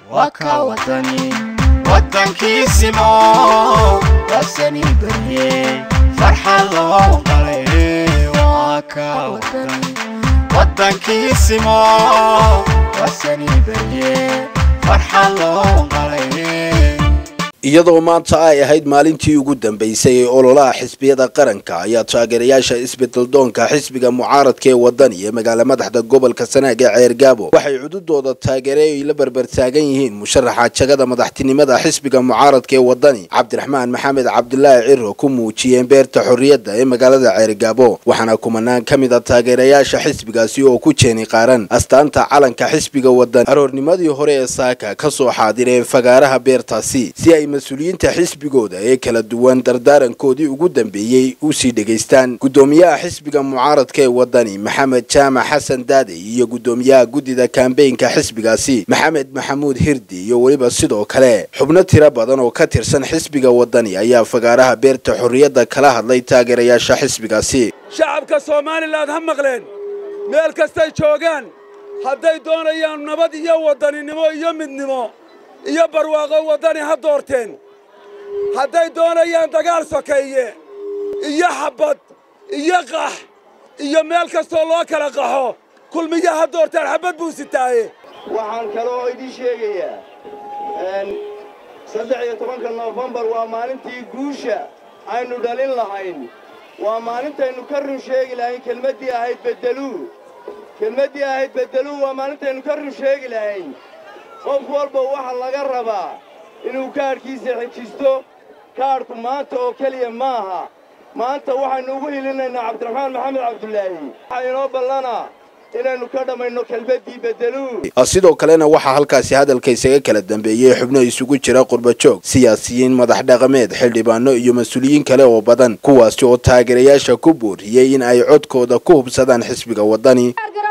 waa ka wadani waddankiisimo wasani barye farxad loo qalay waa ka wadani waddankiisimo wasani barye farxad loo qalay iyadoo maanta ay ahayd maalintii ugu dambeysay ee ololaha xisbiyada qaranka ayaa taageerayaasha isbedeldoonka xisbiga mucaaradka ee wadani ee magaala madaxda gobolka sanaag ee ceergaabo waxay cududooda taageere ay la berbertaagan yihiin musharaxa jagada madaxtinimada xisbiga mucaaradka ee wadani cabdiraxmaan maxamed cabdulaahi ciro ku muujiyeen beerta xorriyadda ee magaalada ceergaabo waxaana kumanaan ka mid a taageerayaasha xisbigaasi oo ku jeeni qaaran astaanta calanka xisbiga wadani aroornimadii hore ee saaka kasoo xaadireen fagaaraha beertaasi si ay mas-uuliyiinta xisbigooda ee kala duwan dardaarankoodii ugu dambeeyey usii dhegaystaan guddoomiyaha xisbiga mucaaradka ee wadani maxamed jaamac xasan daade iyo guddoomiyaha guddida kambeynka xisbigaasi maxamed maxamuud hirdi iyo weliba sidoo kale xubno tiro badan oo ka tirsan xisbiga wadani ayaa fagaaraha beerta xorriyadda kala hadlay taageerayaasha xisbigaasi shacabka somalilan ha maqleen meel kastay joogaan hadday doonayaan nabad iyo wadaninimo iyo midnimo iyo barwaaqo waddani ha doorteen hadday doonayaan dagaal sokeeye iyo xabbad iyo qax iyo meel kastoo loo kala qaxo kulmiya ha doorteen xabbad buu sitaaye waxaan kaloo idiin sheegayaa saddex iyo tobanka noofembar waa maalintii guusha aynu dhalin lahayn waa maalintaynu ka run sheegi lahayn kelmaddii ahayd beddeluu kelmaddii ahayd beddeluu waa maalintaynu ka run sheegi lahayn qof walba waxaa laga rabaa inuu kaadhkiisa xejisto kaadhku maanta oo keliya maaha maanta waxaynu ugu hilinaynaa cabdiraxmaan maxamed cabdulaahi waxaa inoo ballanaa inaynu ka dhammayno kelmaddii beddeluu sidoo kalena waxaa halkaasi hadalka isaga kala dambeeyey xubno isugu jira qurbajoog siyaasiyiin madax dhaqameed xildhibaano iyo mas-uuliyiin kale oo badan kuwaasi oo taageerayaasha ku booriyey in ay codkooda ku hubsadaan xisbiga wadani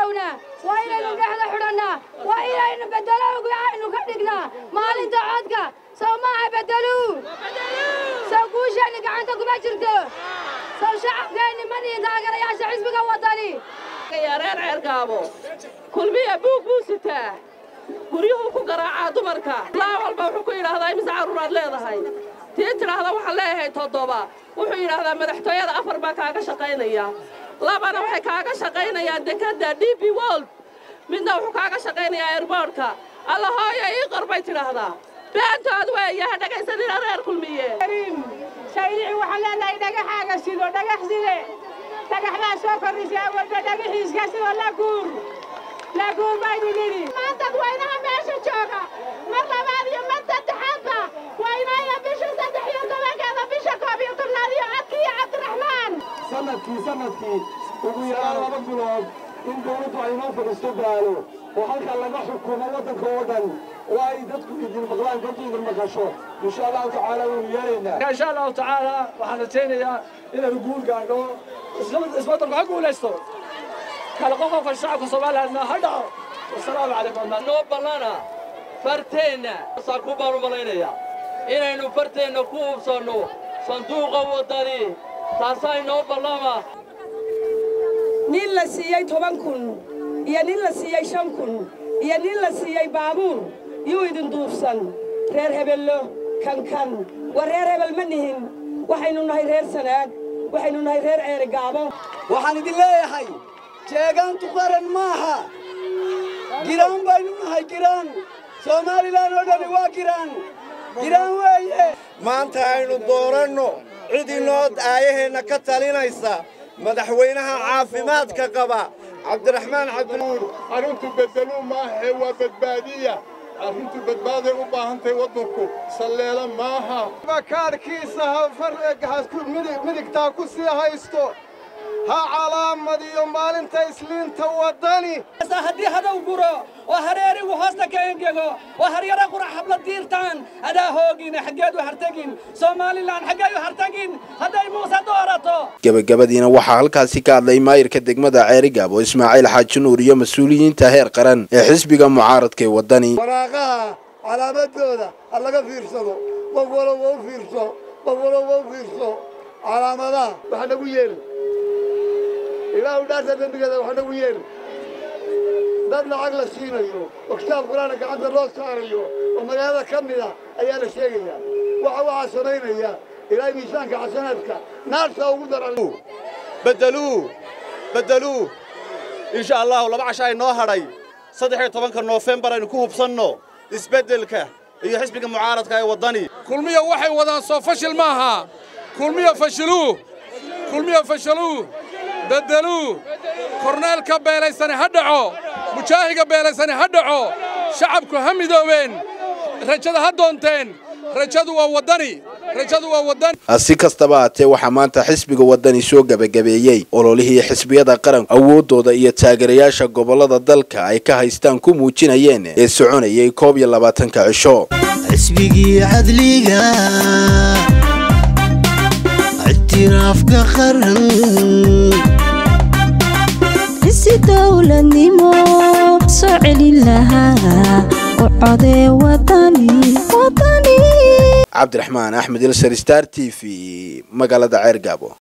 maalinta codka sow maaha bedeluu sow guusheenni gacanta kuma jirto sow shacabkeenni ma nihin taageerayaasha xisbiga wadani reer ceergaabo kulmiya buug buu sitaa guryuhuu ku garaacaa dumarka laa walba wuxuu ku yidhaahdaa imise carruuraad leedahay tii tidhaahda waxaan leeyahay toddoba wuxuu yidhaahdaa madaxtooyada afar baa kaaga shaqaynaya labana waxay kaaga shaqaynayaan dekadda d b wold midna wuxuu kaaga shaqaynayaa airboortka alla hooyo ii qor bay tidhaahdaa beentood weeye ha dhegaysanina reer kulmiye shaydici waxaan leenahay dhagaxaaga sido dhagax side dhagaxdaa soo kordhisay awalba dhagaxiiska sidoo la guur la guur baynu nidhi maantad waynaha meesha jooga mar labaad iyo mar saddexaadba waynaya bisha saddex iyo tobankeeda bisha koob iyo tobnaad iyo codkii cabdiraxmaan sanadkii sanadkii ugu yaraan laba bilood in dawladdu ay noo fadhiisto gaalo oo halkaa laga xukumo waddanka oo dhan oo ay dadku idin maqlaan dadku idin maqasho insha allahu tacaala waynu yeelaynaa insha allahu tacaala waxaan rajaynayaa inaynu guul gaadho isbeddelku ha guulaysto kala qoqofka shacabka somalilandna ha dhaco wasalaamu calaykum noo ballana farteenna saa ku baan u malaynayaa inaynu farteenna ku hubsanno sanduuqa waddani taasaa inoo ballama nin la siiyey toban kun iyo nin la siiyey shan kun iyo nin la siiyey baabuur yuu idin duufsan reer hebello kankan waa reer hebel ma nihin waxaynu nahay reer sanaag waxaynu nahay reer ceerigaabo waxaan idin leeyahay jeegaantu qaran maaha giraan baynu nahay giraan soomaalilan oo dhani waa giraan giraan weeye maanta aynu dooranno cid inoo aayaheenna ka talinaysa madaxweynaha caafimaadka qaba cabdiraxmaan cabdinuur arrintu beddeluu maahae waa badbaadiya arrintu badbaaday u baahantahay waddanku salleela maaha kaadhkiisa midigtaa ku sii haysto ha calaamadiyo maalinta isliinta waddani haddii hadow guro oo hareerigu hoosta ka engego oo haryara qurax habla diirtaan adaa hoogina xaggeed u hartagin somalilan xaggey u hartagin hadday muuse doorato gebagabadiina waxaa halkaasi ka hadlay maayirka degmada ceerigaabo ismaaciil xaaji nuur iyo mas-uuliyiinta heer qaran ee xisbiga mucaaradka ee waddani waraaqaha calaamadooda ha laga fiirsado qof walowba u fiirso qof walowba u fiirso calaamadaha wax nagu yeeli ilaahu dhaarta dembigeeda wax nagu yeeli dad lacag la siinayo oo kitaab qur-aana gacanta loo saarayo oo magaalada ka mid a ayaa la sheegayaa waxa waxaa samaynaya ilaahay miisaanka xasanaadka naarta ugu daran beddeluu beddeluu insha allahu laba casha ay noo hadhay saddex iyo tobanka noofembar aynu ku hubsanno isbeddelka iyo xisbiga mucaaradka ee waddani kulmiya waxay wadaan soo fashil maaha kulmiya fashiluu kulmiya fashiluu beddeluu korneelka beelaysani ha dhaco mujaahiga beelaysani ha dhaco shacabku ha midoobeen rajada ha doonteen rajadu waa waddani rajadu waa waddani si kastaba haatee waxaa maanta xisbiga waddani soo gebagabeeyey ololihii xisbiyada qaranku awooddooda iyo taageerayaasha gobollada dalka ay ka haystaan ku muujinayeen ee soconayay koob iyo labaatanka cisho xisbigii cadliga ictiraafka qaran isi dowladnimo soo celin lahaa u codee wadani wadani cabdiraxmaan axmed ilsar star t v magaalada ceergaabo